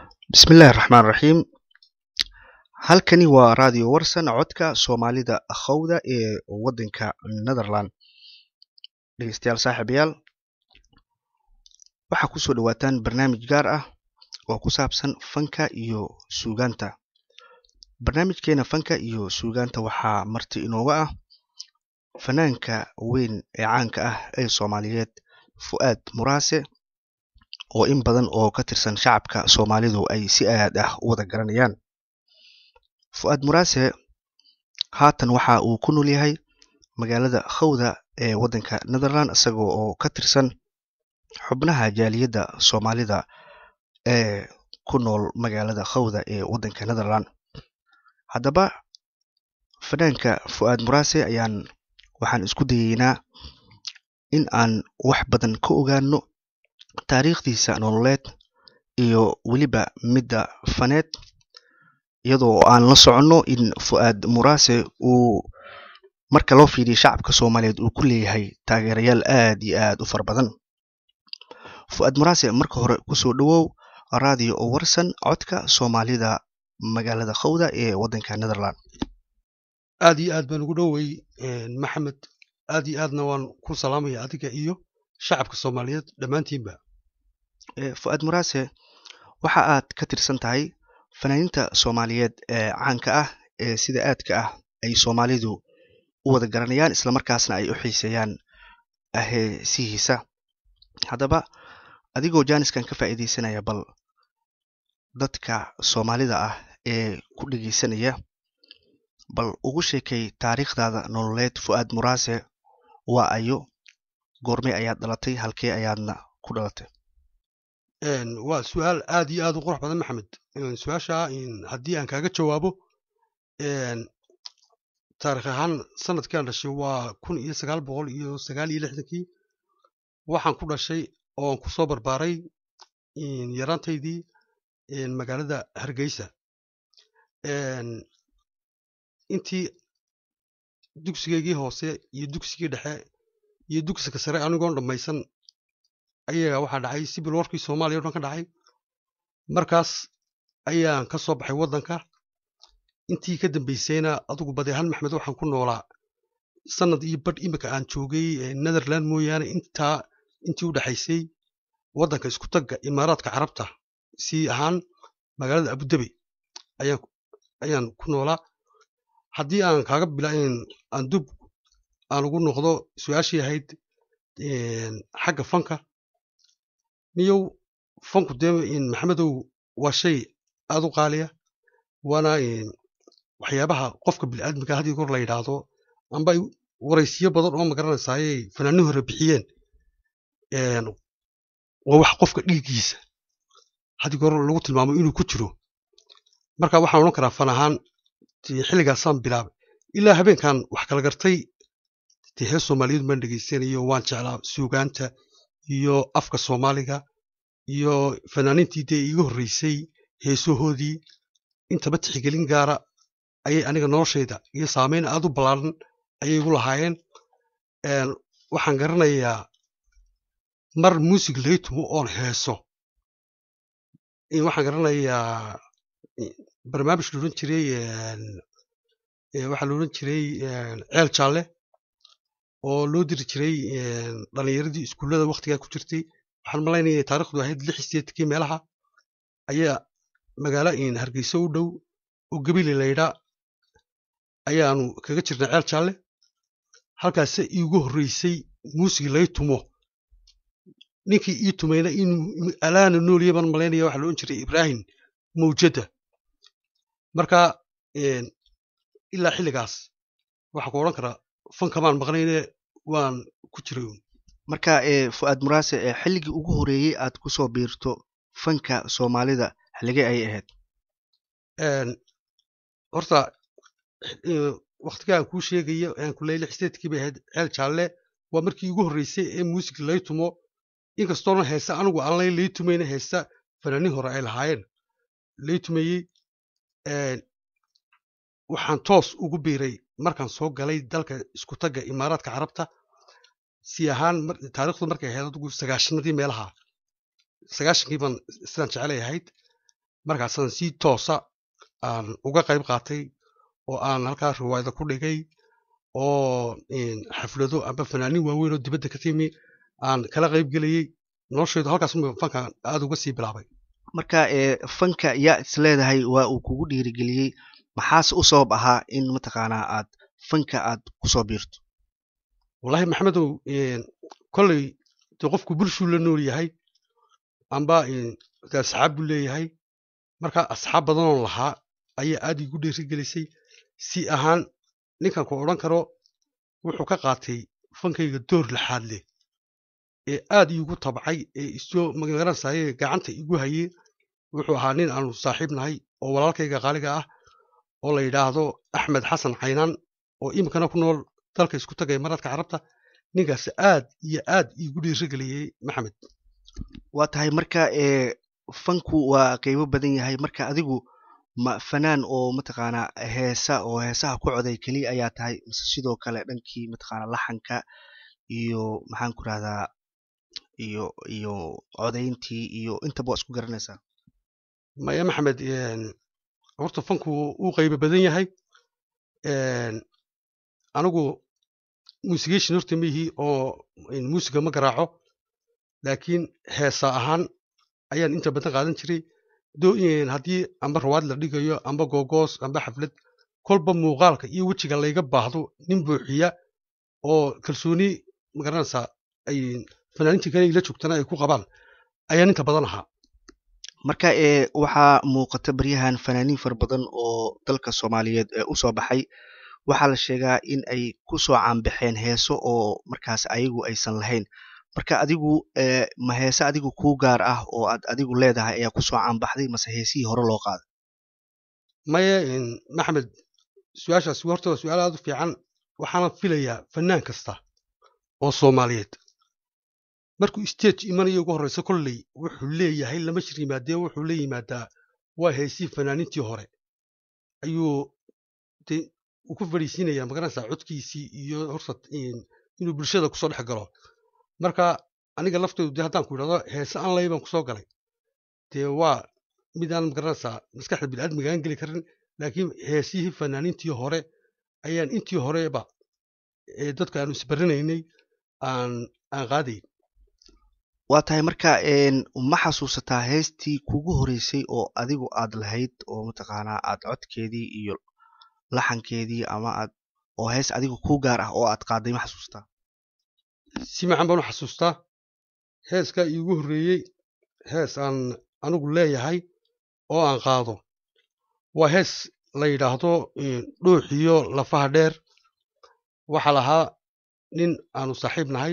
bismillahi raxmaan raxiim halkani waa radio warsan codka soomaalida akhowda ee wadanka netherland dhegeystayaal saaxiibayaal waxaa kusoo dhawaataan barnaamij gaar ah oo ku saabsan fanka iyo suugaanta barnaamijkeena fanka iyo suugaanta waxaa marti inooga ah fanaanka weyn ee caanka ah ee soomaaliyeed fu'aad muraase oo in badan oo ka tirsan shacabka soomaalidu ay si aad ah u wada garanayaan fu'aad muraase haatan waxa uu ku nool yahay magaalada khawda ee waddanka netherland isagoo oo ka tirsan xubnaha jaaliyadda soomaalida ee ku nool magaalada khawda ee waddanka netherland haddaba fanaanka fu'aad muraase ayaan waxaan isku dayeynaa in aan wax badan ka ogaano taariikhdiisa nololeed iyo weliba midda faneed iyadoo aan la soconno in fu'aad muraase uu marka loo fiiriyo shacabka soomaaliyeed uu ku leeyahay taageerayaal aad iyo aad u fara badan fu'aad muraase marka hore kusoo dhowow radio oo warsan codka soomaalida magaalada khawda ee waddanka netherland aad iyo aad baan ugu dhowey maxamed aad iyo aadna waan ku salaamaya adiga iyo shacabka soomaaliyeed dhammaantiinba fu'aad muraase waxa aad ka tirsan tahay fanaaniinta soomaaliyeed ee caanka ah ee sida aadka ah ay soomaalidu u wada garanayaan islamarkaasna ay u xiiseeyaan heesihiisa haddaba adigoo jaaniskan ka faa'iidaysanaya bal dadka soomaalida ah ee ku dhegeysanaya bal ugu sheekay taariikhdaada nololeed fu'aad muraase waa ayo goormey ayaad dhalatay halkee ayaadna ku dhalatay waa su-aal aad iyo aad u qurux badan maxamed su-aasha haddii aan kaaga jawaabo taarikh ahaan sanadkii aan dhashay waa kun iyo sagaal boqol iyo sagaal iyo lixdankii waxaan ku dhashay oo aan ku soo barbaaray yaraantaydii magaalada hargeysa intii dugsigeygii hoose iyo dugsigii dhexe iyo dugsiga sare anigoon dhammaysan ayaga waxaa dhacay sibil warkii soomaaliya o dhan ka dhacay markaas ayaan ka soo baxay waddanka intii ka dambaysayna adugu badeehan maxmed waxaan ku noolaa sanad iyo badh imika aan joogay netherland mooyaane intaa intii u dhexaysay waddanka isku tagga imaaraadka carabta si ahaan magaalada abudabi ayaan ku noolaa haddii aan kaaga bila aan dub aan ugu noqdo su-aashii ahayd xagga fanka niyow fanku dee maxamedow waa shay aad u qaaliya waana waxyaabaha qofka biniaadamka haddii kor la yidhaahdo amba ay waraysiyo badan oo magaranaysaayay fanaani hore bixiyeen waa wax qofka dhiiggiisa haddii kor lagu tilmaamo inuu ku jiro marka waxaan odhan karaa fan ahaan xilligaasaan bilaabay ilaa habeenkan wax kala gartay dee hees soomaaliyeed baan dhegaysanayo waan jeclaa suugaanta iyo afka soomaaliga iyo fanaaniintii dee iiga horreysay heesahoodii intaba tixgelin gaara ayay aniga noloshayda iyo saamayn aad u ballaaran ayay igu lahaayeen waxaan garanayaa mar muusig laga tumo oon heeso waxaan garanayaa barnaamij la odhan jiray waxaa la odhan jiray ceel jaalle oo loo diri jiray dhallinyaradii iskuullada wakhtigaa ku jirtay waxaan malaynaya taarikhdu ahayd lix sideedkii meelaha ayaa magaalo hargeyso u dhow oo gebile laydhaa ayaanu kaga jirnay ceel jaalle halkaase iigu horreysay muusig lay tumo ninkii ii tumayna inuu alaana nooliya baan malaynaya waxaa la odhan jiray ibraahim mawjada marka ilaa xilligaas waxaa ku odhan karaa fankamaan maqnayne waan ku jiray marka fu'aad muraase xilligii ugu horeeyey aad kusoo biirto fanka soomaalida xilligee ayay ahayd horta wakhtigaa aan kuu sheegayo aan ku leeyay lix sideedkii bay ahayd ceel jaalle waa markii ugu horreysay ee muusig lay tumo inkastoona heesa anigu aan lay lay tumayna heesa fanaaniin hore ay lahaayeen lay tumayey waxaan toos ugu biiray markaan soo galay dalka isku tagga imaaraadka carabta si ahaan taarikhdu markay ahayd adigu sagaashanadii meelaha sagaashankii baan sidaan jecelay ahayd markaasaan si toosa aan uga qayb qaatay oo aan halkaa riwaayada ku dhigay oo xaflado amba fanaanin waaweyn oo dibadda ka timi aan kala qayb gelayey noloshaydu halkaas fanka aada uga sii bilaabay marka fanka yaa is leedahay waa uu kugu dhiirigeliyey maxaase u sabab ahaa in mataqaanaa aad fanka aad kusoo biirto wallahi maxamedow kolley dee qofku bulshuu la nool yahay amba de asxaab buu leeyahay marka asxaab badanoon lahaa ayaa aad igu dhiirigelisay si ahaan ninkan ku odhan karo wuxuu ka qaatay fankayga door laxaad leh ee aad iigu tabcay ee isoo magaranaysaye gacanta igu hayey wuxuu ahaa nin aanu saaxiib nahay oo walaalkayga qaaliga ah oo la yidhaahdo axmed xasan caynaan oo iminkana ku nool dalka isku tagay maradka carabta ninkaas aad iyo aad iigu dhiirigeliyey maxamed waa tahay marka fanku waa qeybo badan yahay marka adigu ma fanaan oo mataqaanaa heesa oo heesaha ku coday keliya ayaa tahay mise sidoo kale dhankii mataqaanaa laxanka iyo maxaan ku rahdaa iyo iyo codayntii iyo intaba waa isku garanaysaa maya maxamed horta fanku uu qaybo badan yahay anigu muusigeeshin horta mihii oo muusiga ma garaaco laakiin heesa ahaan ayaan inta badan qaadan jiray haddii amba rawaad la dhigayo amba googoos amba xaflad kolba muuqaalka iyo wejiga layga baahdo nin buuxiya oo kalsooni magaranaysaa ay fanaanintii kale ila joogtana ay ku qabaan ayaan inta badan ahaa marka waxaa muuqata baryahan fanaaniin fara badan oo dalka soomaaliyeed usoo baxay waxaa la sheegaa in ay kusoo caanbaxeen heeso oo markaas ayagu aysan lahayn marka adigu ma heese adigu kuu gaar ah oo aad adigu leedahay ayaa kusoo caanbaxday mase heesihii hore loo qaaday maye maxamed su-aashaasi horta waa su-aal aada u fiican waxaana filayaa fanaan kasta oo soomaaliyeed markuu stage imanayo ugu horreysa kolley wuxuu leeyahay lama shir yimaadee wuxuu la yimaadaa waa heesii fanaanintii hore ayuu de uu ku fadhiisiinayaa magaranaysaa codkiisii iyo horta inuu bulshada kusoo dhex galo marka aniga laftoodu dee haddaan ku idhahdo heese aan lay baan kusoo galay dee waa midaan magaranaysaa maskaxda biniaadmiga aan geli karin laakiin heesihii fanaaniintii hore ayaan intii horeba ee dadka aanu isbaranaynay aan aan qaadayn waa tahay marka ma xasuusataa heestii kugu horeysay oo adigu aad lahayd oo mataqaanaa aad codkeedii iyo laxankeedii ama aad oo hees adigu kuu gaar ah oo aad qaaday ma xasuusataa si macan baan u xasuustaa heeskaa iigu horreeyey hees aan anigu leeyahay oo aan qaado waa hees la yidhaahdo dhuuxiyo lafaha dheer waxaa lahaa nin aanu saaxiib nahay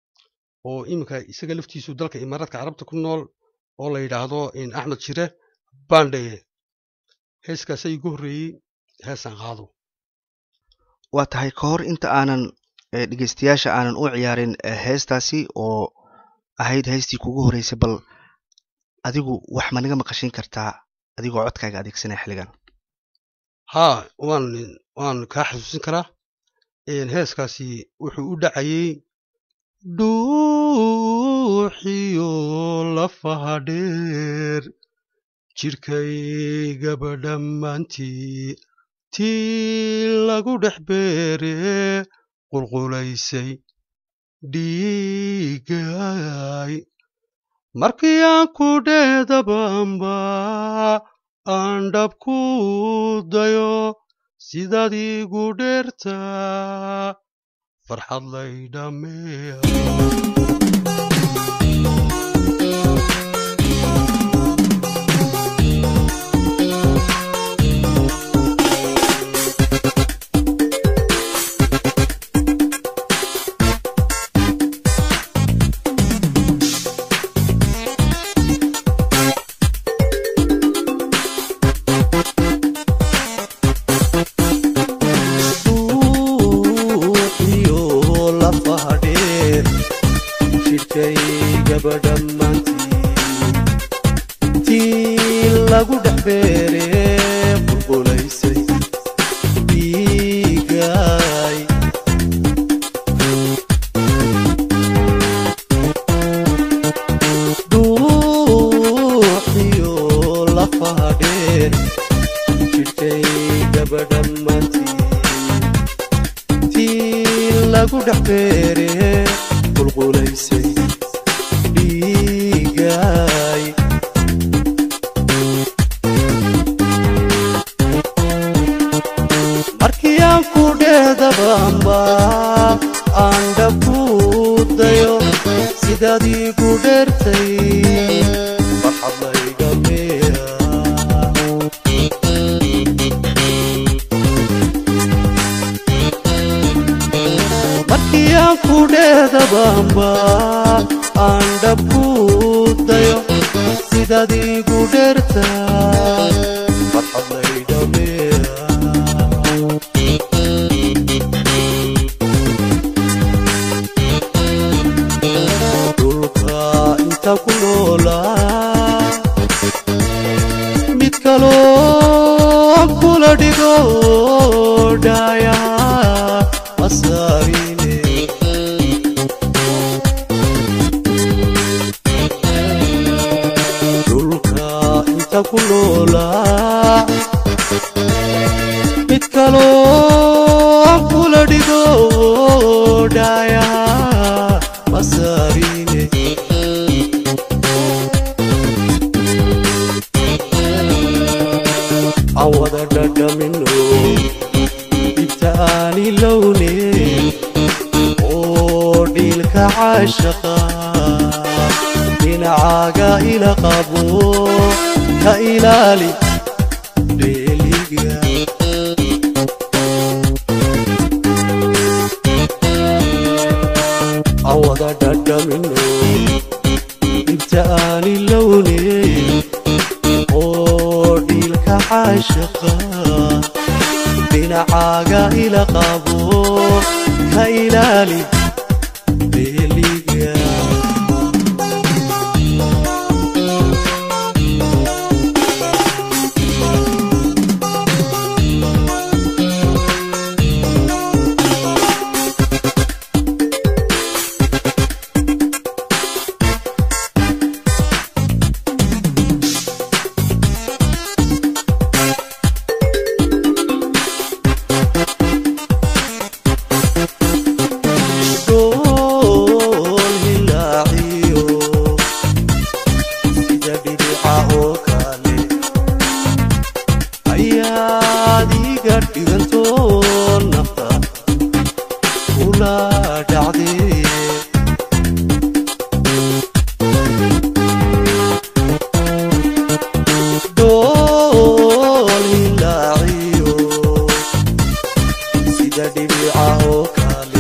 oo iminka isaga laftiisu dalka imaaraadka carabta ku nool oo la yidhaahdo axmed shire bandhaye heeskaasa iigu horreeyey heesaan qaado waa tahay ka hor inta aanan dhegeystayaasha aanan u ciyaarin heestaasi oo ahayd heestii kugu horeysay bal adigu wax ma naga maqashin kartaa adigoo codkaaga adeegsanaya xilligan haa waan waan kaa xasuusin karaa heeskaasi wuxuu u dhacayey dhuuxiyo lafaha dheer jidhkaygaba dhammaantii tii lagu dhex beere qulqulaysay dhiigay markii aan ku dheedabaanba aan dhab ku dayo sidaad iigu dheertaa farxad laydhameeya daruufaha dheer jidhkay gabadhammaantii tii lagu dhex beere qulqulaysay dhiigay markii aan ku dheedabaanba aan dhabku dayo sidaad iigu dheertay farxad layga beera markii aan ku dheedabaanba aan dhabku dayo sidaad iigu dheertay farxad layga beera dhulka inta ku noolaa mid kaloo kula dhigo dhaya masaarine dhulka inta ku noolaa mid kaloo kula dhigo dhaya masaarine aan wada dhadhamino ibtaani lowne oo dhiilka caashaqa dhinacaaga ila qabo ka ilaali dheeliga aan wada dhadhamino ibtaani lowne oo dhiilka caashaqa dhinacaaga ila qabo ka ilaali dheeliga Dhool hilaaciyo sida dhibca oo kale ayaad iga dhigantoo nafta kula dhacdee dhool hilaaciyo sida dhibca oo kale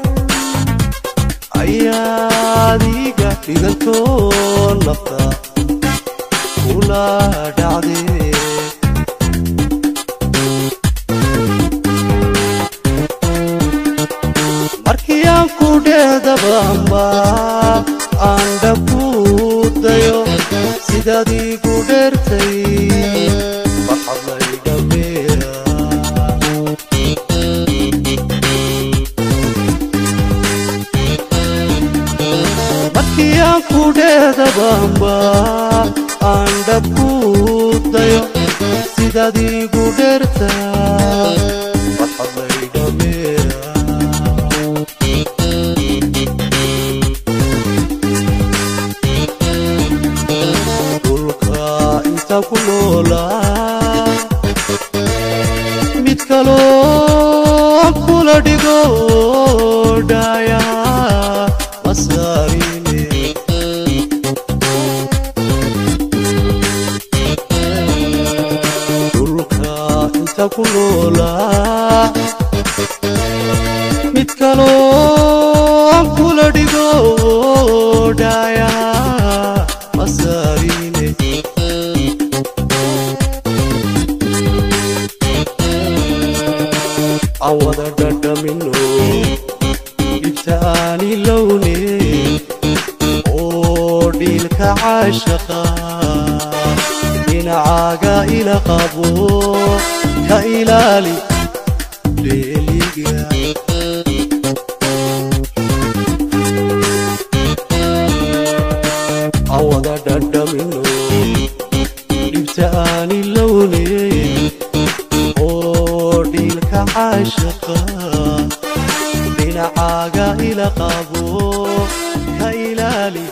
ayaad iga dhigantoo nafta kula dhacdee markii aan ku dheedabaanba aan dhabku dayo sidaad iigu dheertay farxad layga beera markii aan ku dheedabaanba aan dhabku dayo sidaad iigu dheertay farxad layga beera dhulka inta ku noolaa mid kaloo kula dhigo dhaya masaarine dhulka inta ku noolaa mid kaloo kula dhigo dhaya masaarine aan wada dhadhamino ibtaani lowne oo dhiilka caashaqa dhinacaaga ila qabo ka ilaali dheeliga aan wada dhadhamino dhibta aan ilowne oo dhiilka caashaqa dhinacaaga ila qabo ka ilaali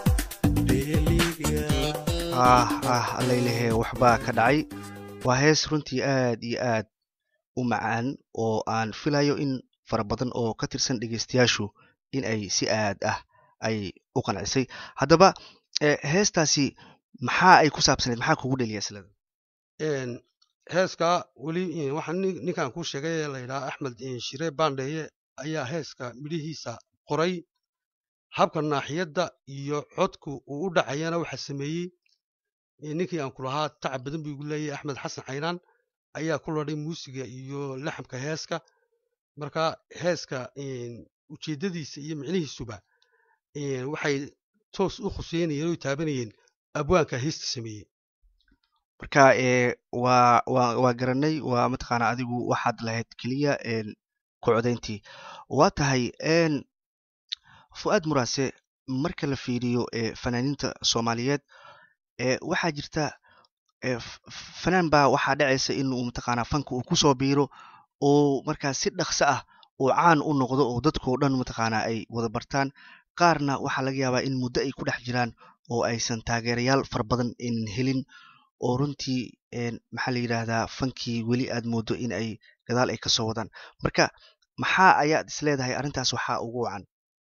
dheeliga ah ah allaylehe waxbaa ka dhacay waa hees runtii aad iyo aad u macaan oo aan filayo in fara badan oo ka tirsan dhegeystayaashu in ay si aad ah ay u qancisay haddaba eh, heestaasi maxaa ay ku saabsaneed maxaa kugu dheliya islada Een, heeska weli een, waxaa nin- ninkan kuu sheegay ee la yidhaha axmed een, shire baandheeye ayaa heeska midhihiisa qoray habka naaxiyadda iyo codku uu u dhacayana waxaa sameeyey een, ninkii aan ku lahaa tacab badan buu igu leeyahay axmed xasan caynaan ayaa ku ladhay muusiga iyo laxamka heeska marka heeska een, ujeeddadiisa iyo micnihiisuba een, waxay toos u khuseynayeen oo taabanayeen abwaanka heesta sameeyey marka eh, waa waa waa garanay waa mataqaanaa adigu waxaad lahayd keliya een, ku codayntii waa tahay een, fu'aad muraase marka la fiiriyo eh, fanaaniinta soomaaliyeed eh, waxaa jirta eh, f- f- fanaan baa waxaa dhacaysa inuu mataqaanaa fanka uu kusoo biiro oo markaa si dhaqso ah uu caan u noqdo oo dadkoo dhan mataqaanaa ay wada bartaan qaarna waxaa laga yaabaa in muddo ay ku dhex jiraan oo aysan taageerayaal fara badan aynan helin oo runtii een, maxaa la yidhaahdaa fankii weli aad moodo in ay gadaal ay kasoo wadaan marka maxaa ayaad isleedahay arrintaas waxaa ugu wacan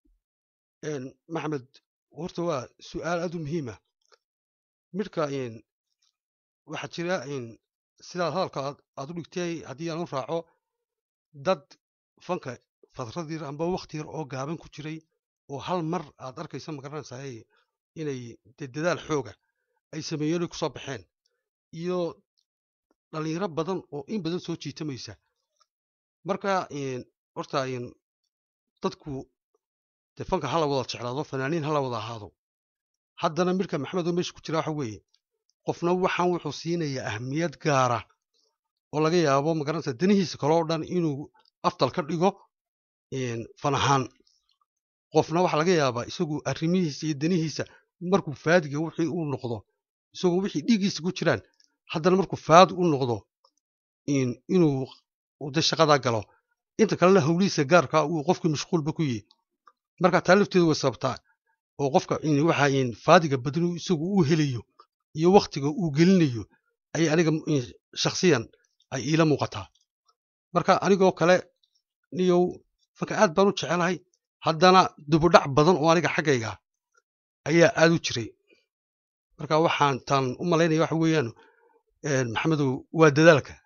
een, maxamed horta waa su-aal aad u muhiima midhka een, waxaa jira een, sidaad hadalka aad- aad u dhigtay haddii aan u raaco dad fanka fadrad yar amba wakti yar oo gaaban ku jiray oo hal mar aad arkaysa magaranaysaa inay dee dadaal xooga ay sameeyeen ay kusoo baxeen iyo dhalinyaro badan oo in badan soo jiitamaysa marka een, horta een, dadku dee fanka hala wada jeclaado fanaaniin hala wada ahaado haddana midhka maxamed oo meesha ku jira waxa weeye qofna waxaan wuxuu siinayaa ahmiyad gaara oo laga yaabo magaranaysa danihiisa kale oo dhan inuu afdal ka dhigo een, fan ahaan qofna waxaa laga yaabaa isagu arrimihiisa iyo danihiisa markuu faadiga wixii uu noqdo isagoo wixii dhiiggiisa ku jiraan haddana markuu faadi u noqdo in- inuu uu de shaqadaa galo inta kalena howlihiisa gaarka uu qofkii mashquulba ku yihi marka taa lafteedu way sababtaa oo qofka in waxa in faadiga badanu isagu uu helayo iyo waktiga uu gelinayo ayay aniga in shakhsiyan ay iila muuqataa marka anigoo kale niyow fanka aad baan u jecelahay haddana dubudhac badan oo aniga xaggayga ayaa aad u jiray marka waxaan taan u malaynaya waxa weeyaan een, maxamedow waa dadaalka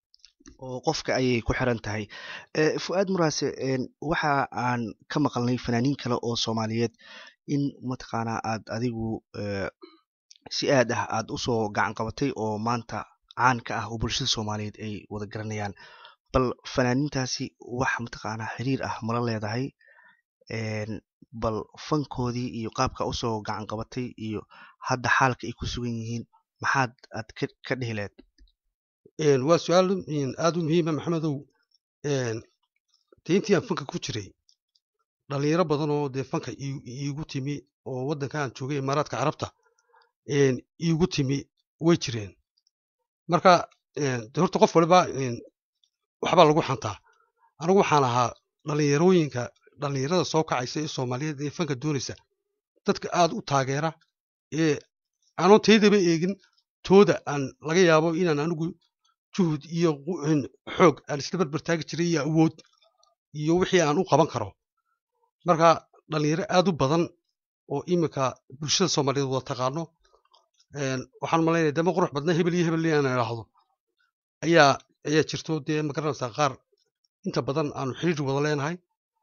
oo qofka ayay ku xiran tahay Eh, fu'aad muraase een, waxa aan ka maqalnay fanaaniin kale oo soomaaliyeed in mataqaanaa aad adigu eh, si aad ah aad usoo gacan qabatay oo maanta caan ka ah oo bulshada soomaaliyeed ay wada garanayaan bal fanaaniintaasi wax mataqaanaa xiriir ah mala leedahay een, bal fankoodii iyo qaabka usoo gacan qabatay iyo hadda xaalka ay ku sugan yihiin maxaad aad ka ka dhihi lahayd Een, waa su-aal een, aad u muhiima maxamedow een, dee intii aan fanka ku jiray dhalinyaro badan oo dee fanka ii- iigu timi oo waddanka aan joogay imaaraadka carabta een, iigu timi way jireen marka een, dee horta qof waliba een, waxbaa lagu xantaa anigu waxaan ahaa dhalinyarooyinka dhalinyarada soo kacaysa ee soomaaliyeed ee fanka doonaysa dadka aad u taageera ee aanoo taydaba eegin tooda aan laga yaabo inaan anigu juhud iyo qu- een, xoog aan isla barbar taagi jiray iyo awood iyo wixii aan u qaban karo marka dhalinyaro aad u badan oo iminka bulshada soomaaliyeed wada taqaano een, waxaan malaynaya dama qurux badna hebel iyo hebel inaan idhaahdo ayaa ayaa jirto dee magaranaysaa qaar inta badan aanu xidhiir wada leenahay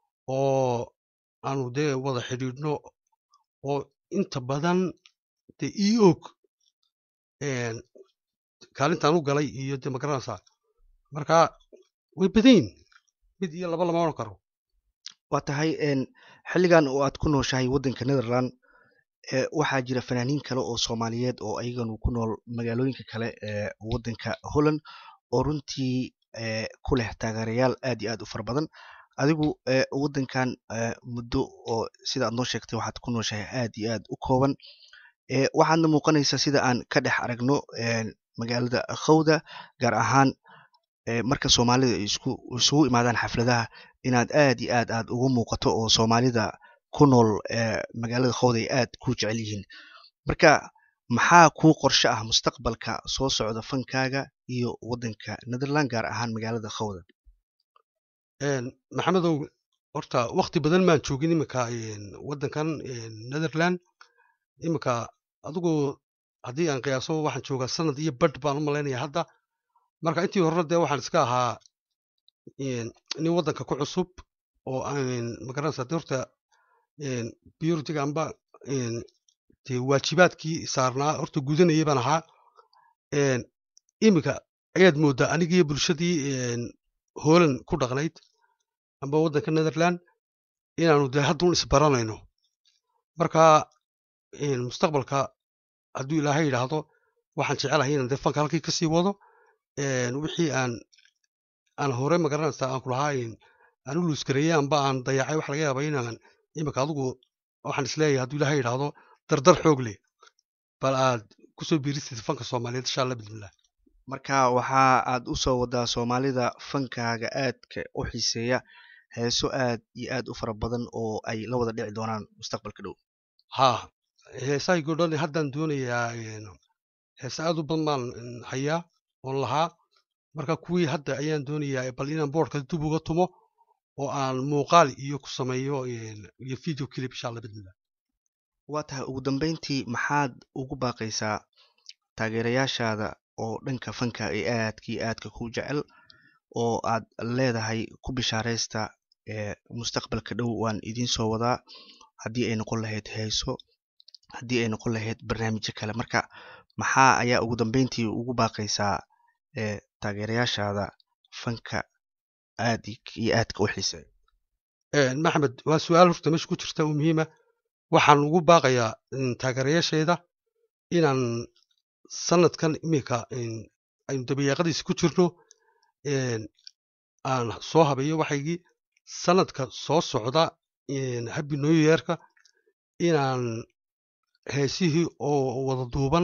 oo aanu dee wada xidhiidhno oo inta badan dee ii og een, kaalintaan u galay iyo dee magaranaysaa marka way badan yihin mid iyo laba lama odhan karo waa tahay een, xilligan oo aad ku nooshahay waddanka netherland ee waxaa jira fanaaniin kale oo soomaaliyeed oo ayaganu ku nool magaalooyinka kale ee waddanka holland oo runtii ee ku leh taageerayaal aad iyo aad u fara badan adigu ee waddankan ee muddo oo sida aad noo sheegtay waxaad ku nooshahay aad iyo aad u kooban ee waxaadna muuqanaysaa sida aan ka dhex aragno een, magaalada khawda gaar ahaan ee marka soomaalida ay isku isugu imaadaan xafladaha inaad aad iyo aad aad ugu muuqato oo soomaalida ku nool ee magaalada khawda ay aad ku jecel yihiin marka maxaa kuu qorshe ah mustaqbalka soo socda fankaaga iyo waddanka netherland gaar ahaan magaalada khawda Een, maxamedow horta wakti badan maan joogin iminka een, waddankan een, netherland iminka adigu haddii aan qiyaaso waxaan joogaa sanad iyo badh baan u malaynaya hadda marka intii hore dee waxaan iska ahaa een, nin waddanka ku cusub oo aan magaranaysa dee horta een, biologiga amba een, dee waajibaadkii saarnaa horta gudanayay baan ahaa een, iminka ayaad moodaa anigii bulshadii een, hoolan ku dhaqnayd amba waddanka netherland inaanu dee hadduun isbaranayno marka een, mustaqbalka hadduu ilaahay yidhaahdo waxaan jecelahay inaan dee fanka halkii kasii wado een, wixii aan aan hore magaranaysa aan kulahaa een, aan u luuskareeyey amba aan dayacay waxa laga yaaba inaan iminka adigu waxaan isleeyahay hadduu ilaahay yidhaahdo dardar xoog leh bal aad kusoo biirisid fanka soomaaliyeed insha allah bismillah marka waxa aad u soo wadaa soomaalida fankaaga aadka u xiiseeya heeso aad iyo aad u fara badan oo ay la wada dhici doonaan mustaqbalka dhow haa heesahaygo dhan haddaan doonayaa een, heese aad u badan baan een, hayaa oon lahaa marka kuwii hadda ayaan doonayaa bal inaan boodhka dib uga tumo oo aan muuqaal iyo ku sameeyo een, iyo video clip insha allah bismillah waa tahay ugu dambeyntii maxaad ugu baaqaysaa taageerayaashaada oo dhanka fanka ee aadka iyo aadka ku jecel oo aad leedahay ku bishaaraysta ee mustaqbalka dhow waan idiin soo wadaa haddii ay noqon lahayd heeso haddii ay noqon lahayd barnaamijyo kale marka maxaa ayaa ugu dambeyntii ugu baaqaysaa ee taageerayaashaada fanka aad iyo aadka u xiiseeya Een, maxamed waa su-aal horta meesha ku jirta oo muhiima waxaan ugu baaqayaa een, taageerayaasheeda inaan sanadkan iminka een, aynu dabayaaqadiisa ku jirno een, aan soo habeeyo waxaygii sanadka soo socda een, happy new yearka inaan heesihii oo wada duuban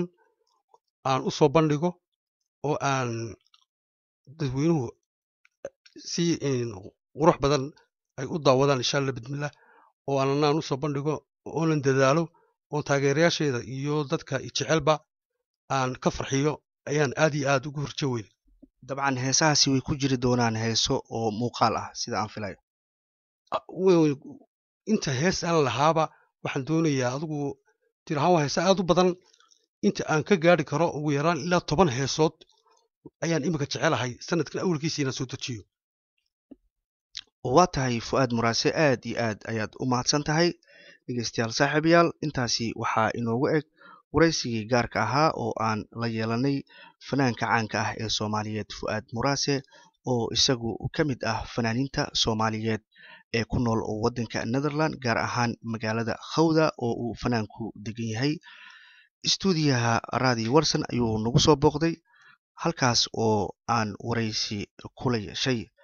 aan u soo bandhigo oo aan dadweynuhu si een, qurux badan ay u daawadaan insha allah bismillah oo aananaan usoo bandhigo oonan dadaalo oo taageerayaasheeda iyo dadka jecelba aan ka farxiyo ayaan aad iyo aad ugu horjo weyn dabcan heesahaasi way ku jiri doonaan heeso oo muuqaal ah sida aan filayo A- we- inta hees aan lahaaba waxaan doonayaa adigu tir ahaan waa heese aad u badan inta aan ka gaari karo ugu yaraan ilaa toban heesood ayaan iminka jecelahay sanadkan awalkiisa inaan soo dejiyo waa tahay fu-aad muraase aad iyo aad ayaad u mahadsan tahay dhegeystayaal saaxiibayaal intaasi waxaa inoogu eg waraysigii gaarka ahaa oo aan la yeelanay fanaanka caanka ah ee soomaaliyeed fu-aad muraase oo isagu ka mid ah fanaaniinta soomaaliyeed ee ku nool waddanka netherland gaar ahaan magaalada khawda oo uu fanaanku degan yahay istuudiyaha radio warson ayuu nagu soo booqday halkaas oo aan waraysi kula yeeshay